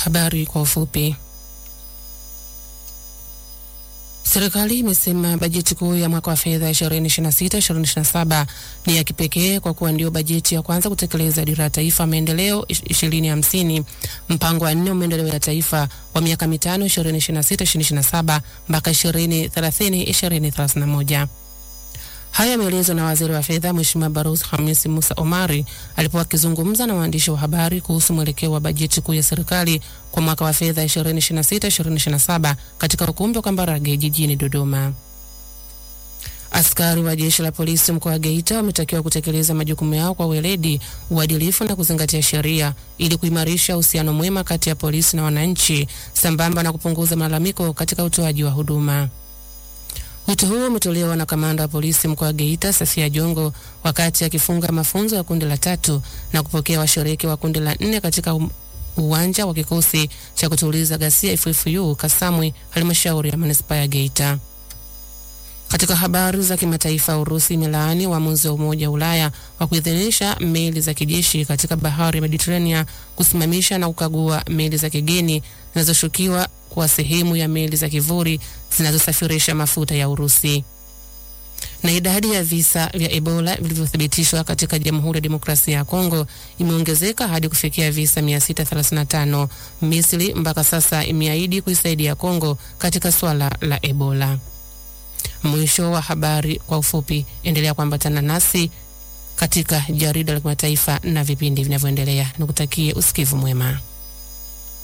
Habari kwa ufupi. Serikali imesema bajeti kuu ya mwaka wa fedha 2026-2027 ni ya kipekee kwa kuwa ndio bajeti ya kwanza kutekeleza dira ya taifa ya maendeleo 2050, mpango wa nne wa maendeleo ya taifa wa miaka mitano 2026-2027 mpaka 2030-2031. Haya yameelezwa na waziri wa fedha Mheshimiwa Barus Hamis Musa Omari alipokuwa akizungumza na waandishi wa habari kuhusu mwelekeo wa bajeti kuu ya serikali kwa mwaka wa fedha 2026-2027 katika ukumbi wa Kambarage jijini Dodoma. Askari wa jeshi la polisi mkoa wa Geita wametakiwa kutekeleza majukumu yao kwa weledi, uadilifu na kuzingatia sheria ili kuimarisha uhusiano mwema kati ya polisi na wananchi sambamba na kupunguza malalamiko katika utoaji wa huduma. Wito huo umetolewa na kamanda wa polisi mkoa wa Geita Safia Jongo wakati akifunga mafunzo ya kundi la tatu na kupokea washiriki wa kundi la nne katika um, uwanja wa kikosi cha kutuliza ghasia FFU Kasamwi, halmashauri ya manispaa ya Geita. Katika habari za kimataifa, Urusi imelaani uamuzi wa Umoja wa Ulaya wa kuidhinisha meli za kijeshi katika bahari ya Mediterranean kusimamisha na kukagua meli za kigeni zinazoshukiwa kuwa sehemu ya meli za kivuli zinazosafirisha mafuta ya Urusi. Na idadi ya visa vya Ebola vilivyothibitishwa katika Jamhuri ya Demokrasia ya Kongo imeongezeka hadi kufikia visa 635. Misri mpaka sasa imeahidi kuisaidia Kongo katika swala la Ebola. Mwisho wa habari kwa ufupi. Endelea kuambatana nasi katika jarida la kimataifa na vipindi vinavyoendelea. Nikutakie usikivu mwema.